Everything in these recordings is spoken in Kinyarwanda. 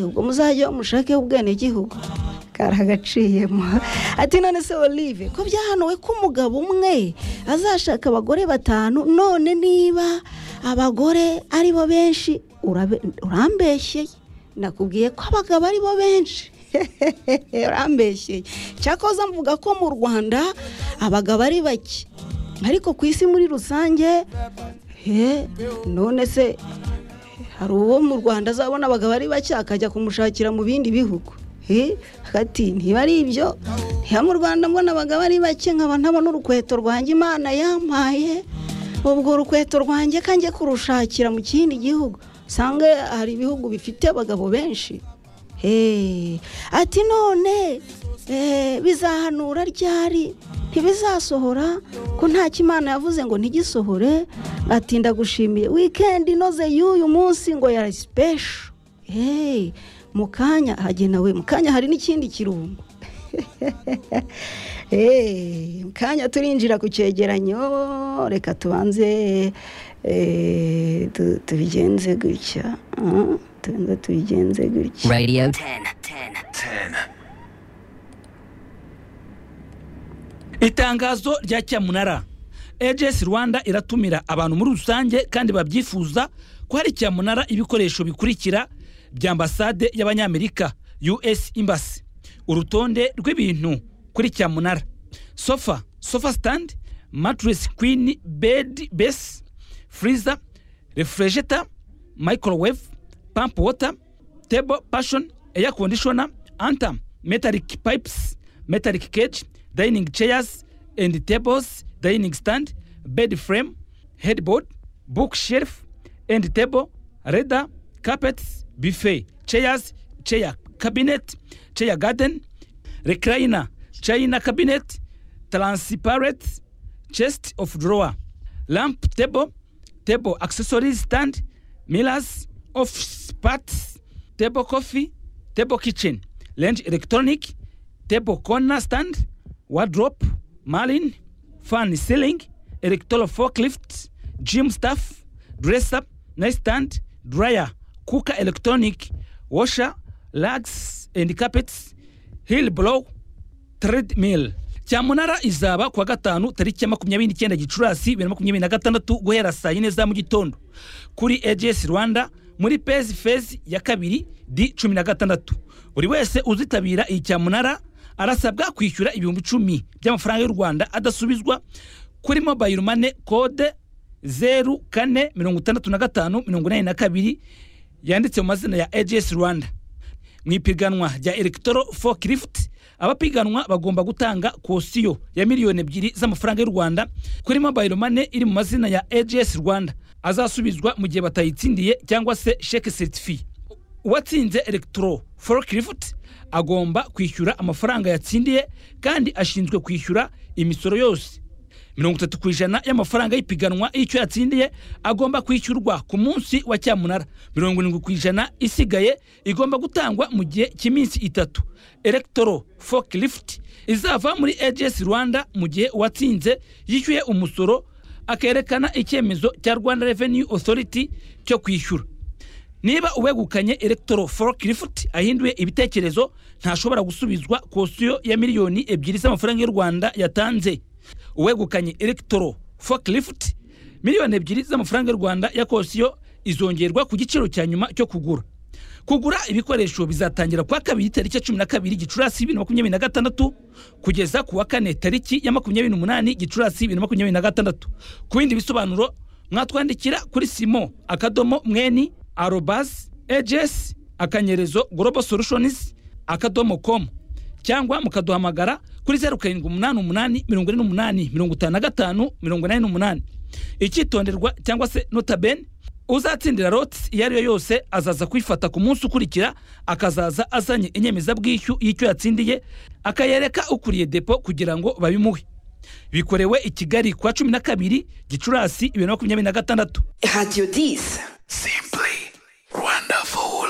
ubwo muzajya mushake ubwenegihugu karagaciyemo ati none se olive ko byahanuwe ko umugabo umwe azashaka abagore batanu none niba abagore aribo benshi urambeshyeye nakubwiye ko abagabo aribo benshi urambeshyeye cyakoze mvuga ko mu rwanda abagabo ari bake ariko ku isi muri rusange none se hari uwo mu rwanda azabona abagabo ari bake akajya kumushakira mu bindi bihugu hagati ntiba ari ibyo ntiba mu rwanda mbona abagabo ari bake nkaba ntabona urukweto rwanjye imana yampaye ubwo urukweto rwanjye kanjye kurushakira mu kindi gihugu usanga hari ibihugu bifite abagabo benshi ati none bizahanura ryari ntibizasohora ko nta kimana yavuze ngo ntigisohore atinda gushimiye wikendi inoze y'uyu munsi ngo ya sipesho mu kanya hagenewe mu kanya hari n'ikindi kirungo mu kanya turinjira ku cyegeranyo reka tubanze tubigenze gutya tubanze tubigenze gutya radiyo itangazo rya cyamunara ejesi rwanda iratumira abantu muri rusange kandi babyifuza ko hari cyamunara ibikoresho bikurikira bya ambasade y'abanyamerika us imbasi urutonde rw'ibintu kuri cyamunara sofa sofa sitandi maturesi kwini bedi besi furiza refurejeta microwave pampu wota tebo pashoni eya kondishona anta metariki payipisi metariki keji dining chairs and tables dining stand bed frame headboard bookshelf and table leather carpets buffet chairs chair cabinet chair garden recliner china cabinet transparent chest of drawer lamp table table accessories stand mirrors office parts table coffee table kitchen range electronic table corner stand wardrobe, marlin, fan ceiling, electoral forklift, gym staff, dress up, nightstand, dryer, cooker electronic, washer, rugs and carpets, heel blow, treadmill. cyamunara izaba kuwa gatanu tariki ya makumyabiri n'icyenda gicurasi bibiri na makumyabiri na gatandatu guhera saa yine za mu gitondo kuri ejesi rwanda muri pezi fezi ya kabiri di cumi na gatandatu buri wese uzitabira iyi cyamunara arasabwa kwishyura ibihumbi icumi by'amafaranga y'u rwanda adasubizwa kuri mobayiro mane kode zeru kane mirongo itandatu na gatanu mirongo inani na kabiri yanditse mu mazina ya ejesi rwanda mu ipiganwa rya elegitoro fokirifuti abapiganwa bagomba gutanga kosiyo ya miliyoni ebyiri z'amafaranga y'u rwanda kuri mobayiro mane iri mu mazina ya ejesi rwanda azasubizwa mu gihe batayitsindiye cyangwa se sheke seritifiye uwatsinze elegitoro fokirifuti agomba kwishyura amafaranga yatsindiye kandi ashinzwe kwishyura imisoro yose mirongo itatu ku ijana y'amafaranga y'ipiganwa y'icyo yatsindiye agomba kwishyurwa ku munsi wa cyamunara mirongo irindwi ku ijana isigaye igomba gutangwa mu gihe cy'iminsi itatu elegitoro fokilifuti izava muri ejesi rwanda mu gihe uwatsinze yishyuye umusoro akerekana icyemezo cya rwanda reveni otoriti cyo kwishyura niba uwegukanye elegitoro forokirifuti ahinduye ibitekerezo ntashobora gusubizwa kosiyo ya miliyoni ebyiri z'amafaranga y'u rwanda yatanze uwegukanye elegitoro forokirifuti miliyoni ebyiri z'amafaranga y'u rwanda ya kosiyo izongerwa ku giciro cya nyuma cyo kugura kugura ibikoresho bizatangira kuwa kabiri tariki ya cumi na kabiri gicurasi bibiri na makumyabiri na gatandatu kugeza ku wa kane tariki ya makumyabiri n'umunani gicurasi bibiri na makumyabiri na gatandatu ku bindi bisobanuro mwatwandikira kuri simo akadomo mweni arobasi ejesi akanyerezo gorobo solushonizi akadomo komu cyangwa mukaduhamagara kuri zeru karindwi umunani umunani mirongo ine n'umunani mirongo itanu na gatanu mirongo inani n'umunani icyitonderwa cyangwa se notabene uzatsindira rotsi iyo ari yo yose azaza kwifata ku munsi ukurikira akazaza azanye inyemezabwishyu y'icyo yatsindiye akayereka ukuriye depo kugira ngo babimuhe bikorewe i kigali kuwa cumi na kabiri gicurasi bibiri na makumyabiri na gatandatu radiyo disi simply wonderful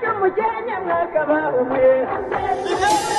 Yo, mujer, nyamwaka bawumwe.